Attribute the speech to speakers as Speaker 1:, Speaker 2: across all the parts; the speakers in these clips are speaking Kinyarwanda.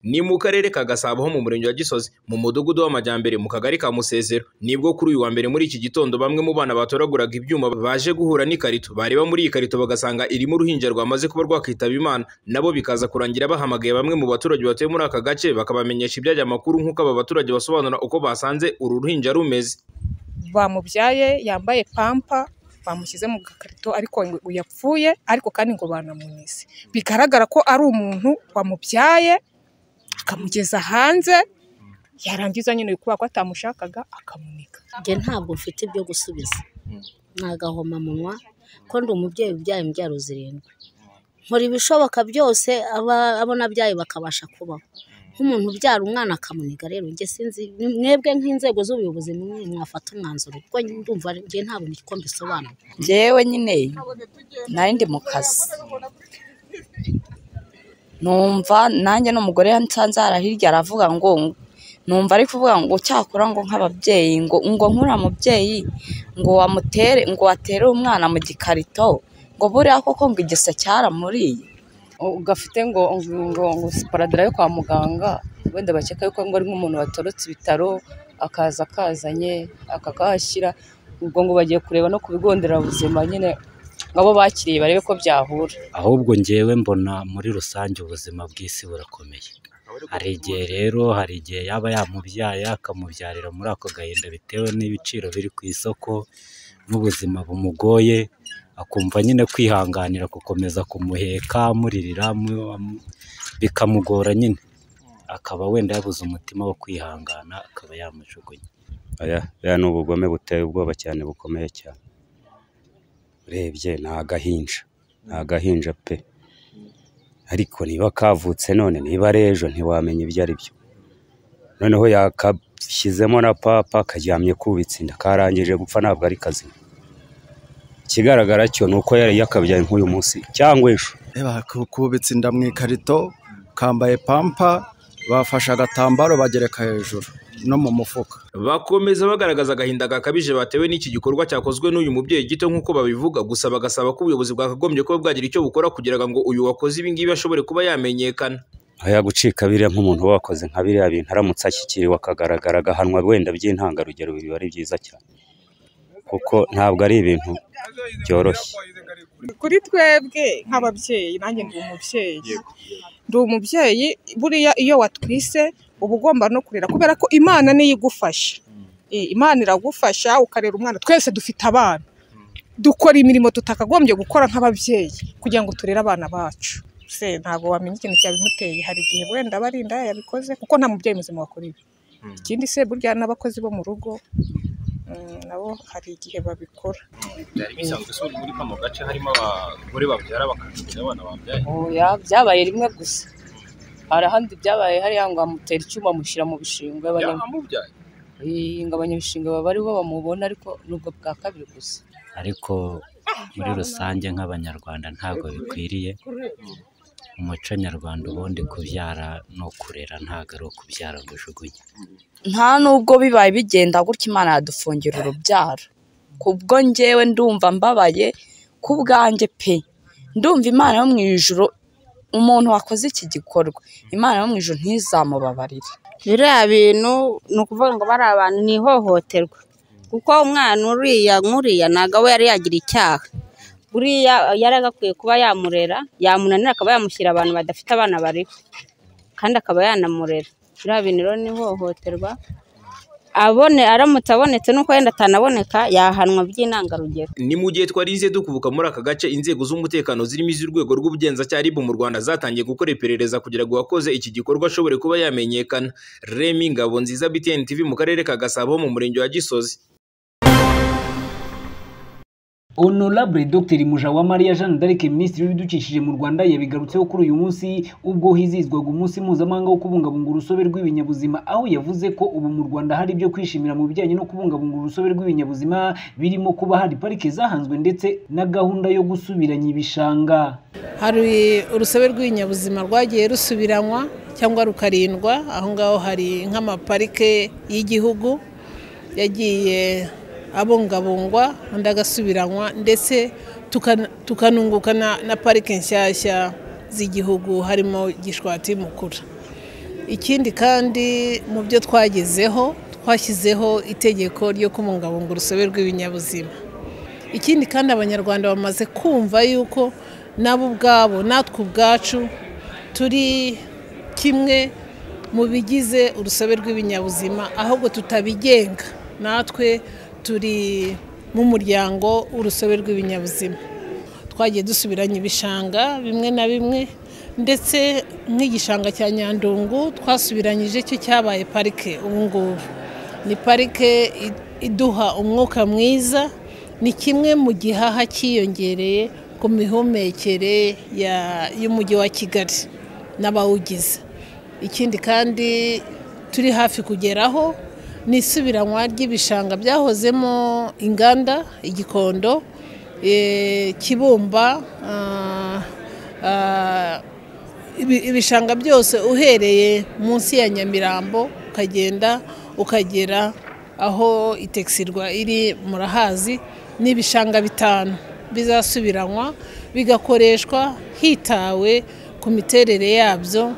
Speaker 1: ni mu karere ka Gasabo ho mu murenge wa Gisozi mu mudugudu w'amajyambere mu kagari ka Musezero nibwo kuri uyu wa mbere muri iki gitondo bamwe mu bana batoraguraga ibyuma baje guhura n'ikarito bareba muri iyi karito bagasanga irimo uruhinja rwamaze kuba rwakitaba Imana nabo bikaza kurangira bahamagaye bamwe mu baturage batuye muri aka gace bakabamenyesha ibyajya amakuru nk'uko aba baturage basobanura uko basanze uru ruhinja rumeze
Speaker 2: bamubyaye yambaye pampa bamushyize mu gakarito ariko ngo yapfuye ariko kandi ngo banamunize bigaragara ko ari umuntu wamubyaye akamugeza hanze yarangiza nyine kubera ko atamushakaga akamunika
Speaker 3: njye ntabwo mfite ibyo gusubiza ni agahomamunwa ko ndi umubyeyi ubyaye imbyaro zirindwi nkora ibishoboka byose abona abyaye bakabasha kubaho nk'umuntu ubyara umwana akamuniga rero njye sinzi mwebwe nk'inzego z'ubuyobozi nimwe mwafata umwanzuro kuko ndumva njye ntabwo niko mbisobanura
Speaker 4: njyewe nyine nari ndi mu kazi numva nanjye n'umugore nsanze hirya aravuga ngo numva ari kuvuga ngo cyakora ngo nk'ababyeyi ngo ngo nkura mubyeyi ngo wamutere ngo watere umwana mu gikarito ngo buriya koko ngo igisa cyaramuriye
Speaker 5: gafite ngo ngo ngo paradara yo kwa muganga wenda bakeka yuko ngo ari nk'umuntu watorotse ibitaro akaza akazanye akakahashyira ubwo ngo bagiye kureba no ku bigo nderabuzima nyine abo bakiriye barebe ko byahura
Speaker 6: ahubwo ngewe mbona muri rusange ubuzima bw'isi burakomeye hari igihe rero hari igihe yaba yamubyaye akamubyarira muri ako gahinda bitewe n'ibiciro biri ku isoko n'ubuzima bumugoye akumva nyine kwihanganira gukomeza kumuheka amuririra bikamugora nyine akaba wenda yabuze umutima wo kwihangana akaba yamujugunya
Speaker 7: aya ni ubugome buteye ubwoba cyane bukomeye cyane urebye ni agahinja ni agahinja pe ariko niba kavutse none niba ari ejo ntiwamenya ibyo ari byo noneho yakashyizemo na papa karyamye kubitse inda karangije gupfa ntabwo ari kazima ikigaragara cyo ni uko yari yakabyaye nk'uyu munsi cyangwa ejo
Speaker 8: kubitse inda mu ikarito kambaye pampa bafashe agatambaro bagereka hejuru no mu mufuka
Speaker 1: bakomeza bagaragaza agahinda gakabije batewe n'iki gikorwa cyakozwe n'uyu mubyeyi gito nk'uko babivuga gusa bagasaba ko ubuyobozi bwakagombye kuba bwagira icyo bukora kugira ngo uyu wakoze ibi ngibi ashobore kuba yamenyekana
Speaker 7: aya gucika biriya nk'umuntu uba wakoze nka biriya bintu aramutse ashyikiriwe akagaragara agahanwa wenda by'intangarugero biba ari byiza cyane kuko ntabwo ari ibintu byoroshye
Speaker 2: kuri twebwe nk'ababyeyi nanjye ndi umubyeyi ndi umubyeyi buriya iyo watwise uba ugomba no kurera kubera ko imana niyo igufasha imana iragufasha ukarera umwana twese dufite abana dukora imirimo tutakagombye gukora nk'ababyeyi kugira ngo turere abana bacu se ntabwo wamenya ikintu cyabimuteye hari igihe wenda barinda yabikoze kuko nta mubyeyi muzima wakora ibi ikindi se burya n'abakozi bo mu rugo nabo hari igihe babikora
Speaker 9: byari bisanzwe se muri kano gace harimo abagore babyara bakacumbira abana babyaye
Speaker 5: oya byabaye rimwe gusa hari ahandi byabaye hariya ngo amutera icyuma amushyira mu bishingwe
Speaker 9: byamubyaye
Speaker 5: ngo abanyabishingwe baba aribo bamubona ariko nubwo bwa kabiri gusa
Speaker 6: ariko muri rusange nk'abanyarwanda ntabwo bikwiriye umuco nyarwanda ubundi kubyara no kurera ntabwo ari ukubyara ngo ujugunye
Speaker 4: nta nubwo bibaye bigenda gutya imana yadufungira urubyaro kubwo ngewe ndumva mbabaye ku bwanjye pe ndumva imana yo mu ijoro umuntu wakoze iki gikorwa imana yo mu ijoro ntizamubabarire
Speaker 3: biriya bintu ni ukuvuga ngo bari abantu ni ihohoterwa kuko umwana uriya nk'uriya ntabwo we yari yagira icyaha buriya yari agakwiye kuba yamurera yamunanira akaba yamushyira abantu badafite abana bariho kandi akaba yanamurera biriya bintu rero ni ihohoterwa abone aramutse abonetse nuko wenda atanaboneka yahanwa by'intangarugero
Speaker 1: ni mu gihe twarize dukubuka muri aka gace inzego z'umutekano zirimo iz'urwego rw'ubugenzacyaha RIB mu Rwanda zatangiye gukora iperereza kugira ngo uwakoze iki gikorwa ashobore kuba yamenyekana Remy Ngabonziza BTN TV mu karere ka Gasabo mu murenge wa Gisozi
Speaker 10: Honorable Dr Mujawamariya Jeanne d'Arc Minisitiri w'ibidukikije mu Rwanda yabigarutseho kuri uyu munsi ubwo hizizwaga umunsi mpuzamahanga wo kubungabunga urusobe rw'ibinyabuzima aho yavuze ko ubu mu Rwanda hari ibyo kwishimira mu bijyanye no kubungabunga urusobe rw'ibinyabuzima birimo kuba hari parike zahanzwe ndetse na gahunda yo gusubiranya ibishanga
Speaker 11: hari urusobe rw'ibinyabuzima rwagiye rusubiranywa cyangwa rukarindwa aho ngaho hari nk'amaparike y'igihugu yagiye abungabungwa andi agasubiranywa ndetse tukanunguka na parike nshyashya z'igihugu harimo gishwati mukura ikindi kandi mu byo twagezeho twashyizeho itegeko ryo kubungabunga urusobe rw'ibinyabuzima ikindi kandi abanyarwanda bamaze kumva yuko nabo ubwabo natwe ubwacu turi kimwe mu bigize urusobe rw'ibinyabuzima ahubwo tutabigenga natwe turi mu muryango w'urusobe rw'ibinyabuzima twagiye dusubiranya ibishanga bimwe na bimwe ndetse nk'igishanga cya nyandungu twasubiranyije cyo cyabaye parike ubu ngubu ni parike iduha umwuka mwiza ni kimwe mu gihaha cyiyongereye ku mihumekere y'umujyi wa kigali n'abawugize ikindi kandi turi hafi kugeraho ni isubiranywa ry'ibishanga byahozemo inganda igikondo kibumba ibishanga byose uhereye munsi ya nyamirambo ukagenda ukagera aho itekisirwa iri murahazi ni ibishanga bitanu bizasubiranywa bigakoreshwa hitawe ku miterere yabyo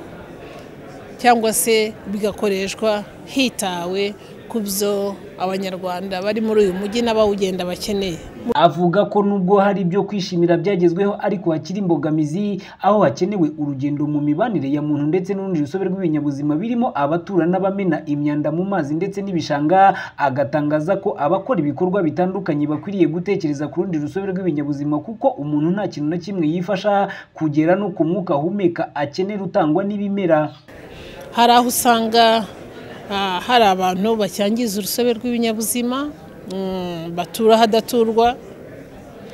Speaker 11: cyangwa se bigakoreshwa hitawe ku byo abanyarwanda bari muri uyu mujyi n'abawugenda bakeneye
Speaker 10: avuga ko nubwo hari ibyo kwishimira byagezweho ariko hakiri imbogamizi aho hakenewe urugendo mu mibanire ya muntu ndetse n'urundi rusobe rw'ibinyabuzima birimo abatura n'abamena imyanda mu mazi ndetse n'ibishanga agatangaza ko abakora ibikorwa bitandukanye bakwiriye gutekereza ku rundi rusobe rw'ibinyabuzima kuko umuntu nta kintu na kimwe yifasha kugera no ku mwuka ahumeka akenera utangwa n'ibimera
Speaker 11: hari aho usanga hari abantu bacyangiza urusobe rw'ibinyabuzima batura ahadaturwa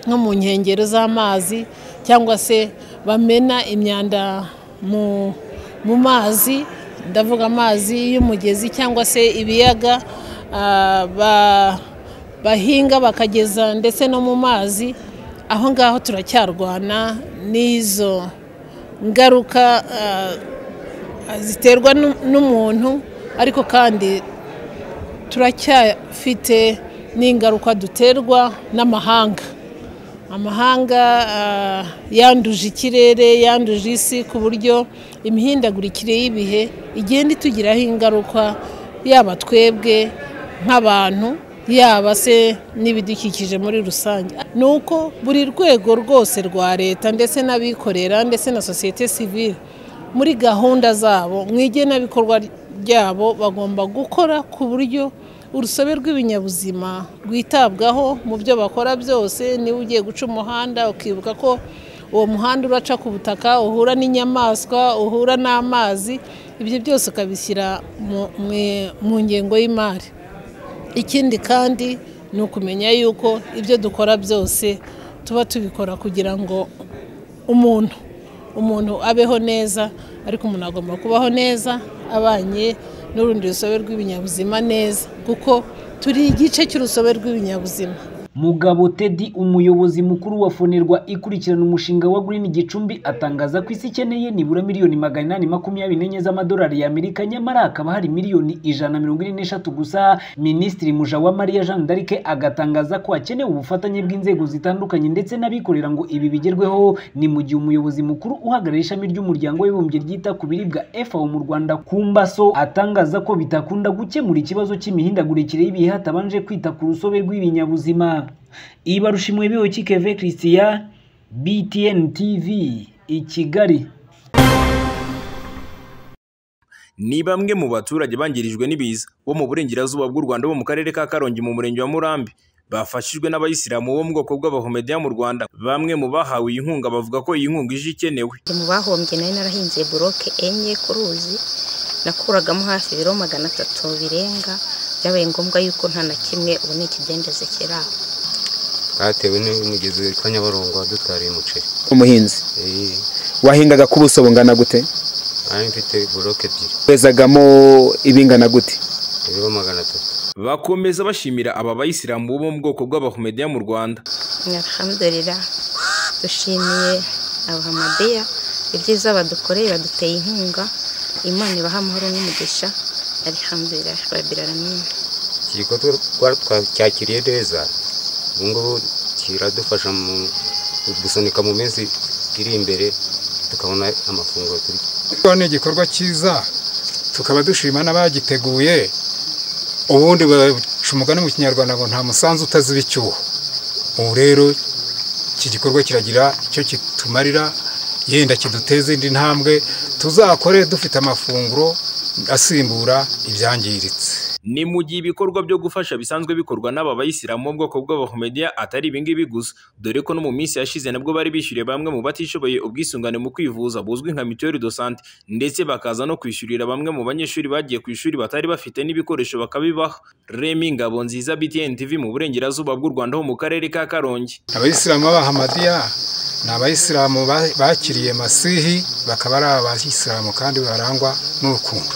Speaker 11: nko mu nkengero z'amazi cyangwa se bamena imyanda mu mazi ndavuga amazi y'umugezi cyangwa se ibiyaga bahinga bakageza ndetse no mu mazi aho ngaho turacyarwana n'izo ngaruka ziterwa n'umuntu ariko kandi turacyafite n'ingaruka duterwa n'amahanga amahanga yanduje ikirere yanduje isi ku buryo imihindagurikire y'ibihe igenda itugiraho ingaruka yaba twebwe nk'abantu yaba se n'ibidukikije muri rusange ni uko buri rwego rwose rwa leta ndetse n'abikorera ndetse na sosiyete sivile muri gahunda zabo mu igenabikorwa ryabo bagomba gukora ku buryo urusobe rw'ibinyabuzima rwitabwaho mu byo bakora byose niba ugiye guca umuhanda ukibuka ko uwo muhanda uraca ku butaka uhura n'inyamaswa uhura n'amazi ibyo byose ukabishyira mu ngengo y'imari ikindi kandi ni ukumenya yuko ibyo dukora byose tuba tubikora kugira ngo umuntu umuntu abeho neza ariko umuntu agomba kubaho neza abanye n'urundi rusobe rw'ibinyabuzima neza kuko turi igice cy'urusobe rw'ibinyabuzima
Speaker 10: mugabo tedi umuyobozi mukuru wa fonerwa ikurikirana umushinga wa Green gicumbi atangaza ko isi ikeneye nibura miliyoni magana inani makumyabiri n'enye z'amadolari y'amerika nyamara hakaba hari miliyoni ijana mirongo ine n'eshatu gusa minisitiri mujawamariya jean d'arc agatangaza ko hakenewe ubufatanye bw'inzego zitandukanye ndetse n'abikorera ngo ibi bigerweho ni mu gihe umuyobozi mukuru uhagarariye ishami ry'umuryango w'ibumbye ryita ku biribwa fao mu rwanda kumbaso atangaza ko bitakunda gukemura ikibazo cy'imihindagurikire y'ibihe hatabanje kwita ku rusobe rw'ibinyabuzima ibarushimwe bihoki keve christian btn tv i kigali
Speaker 1: ni bamwe mu baturage bangirijwe n'ibiza bo mu burengerazuba bw'u rwanda bo mu karere ka karongi mu murenge wa murambi bafashijwe n'abayisilamu bo mu bwoko bw'abahomediya mu rwanda bamwe mu bahawe iyi nkunga bavuga ko iyi nkunga ije ikenewe
Speaker 12: mu bahombye nari narahinze buroke enye ku ruzi nakuragamo hafi ibiro magana atatu birenga byabaye ngombwa yuko nta na kimwe ubu ni ikidendezi kiri aho
Speaker 13: batewe n'umugezi kwa nyabarongo wadutariye umuceri
Speaker 14: umuhinzi wahingaga ku buso bungana gute
Speaker 13: ari mfite buroke ebyiri
Speaker 14: wezagamo ibingana gute
Speaker 13: ibiro magana atatu
Speaker 1: bakomeza bashimira aba bayisilamu bo mu bwoko bw'abahomediya mu rwanda
Speaker 12: nyarhamdurira dushimiye abahamadiya ibyiza badukoreye baduteye inkunga imana ibaha amahoro n'umugisha arihamdurira rabbil alamin
Speaker 13: iki gikorwa twacyakiriye neza ubu ngubu kiradufasha mu gusunika mu minsi iri imbere tukabona amafunguro turya
Speaker 15: ni igikorwa cyiza tukaba dushima n'abagiteguye ubundi baca umugani mu kinyarwanda ngo nta musanzu utaziba icyuho ubu rero iki gikorwa kiragira icyo kitumarira yenda kiduteze indi ntambwe tuzakore dufite amafunguro asimbura ibyangiritse
Speaker 1: ni mu gihe ibikorwa byo gufasha bisanzwe bikorwa n'aba bayisilamu bo mu bwoko bw'abahomediya atari ibingibi gusa dore ko no mu minsi yashize nabwo bari bishyuriye bamwe mu batishoboye ubwisungane mu kwivuza buzwi nka mituweli do sante ndetse bakaza no kwishyurira bamwe mu banyeshuri bagiye ku ishuri batari bafite n'ibikoresho bakabibaha remi ngabo nziza btn tv mu burengerazuba bw'u rwanda ho mu karere ka karongi
Speaker 15: abayisilamu b'abahamadiya ni abayisilamu ba- bakiriye masihi bakaba ari abayisilamu kandi barangwa n'urukundo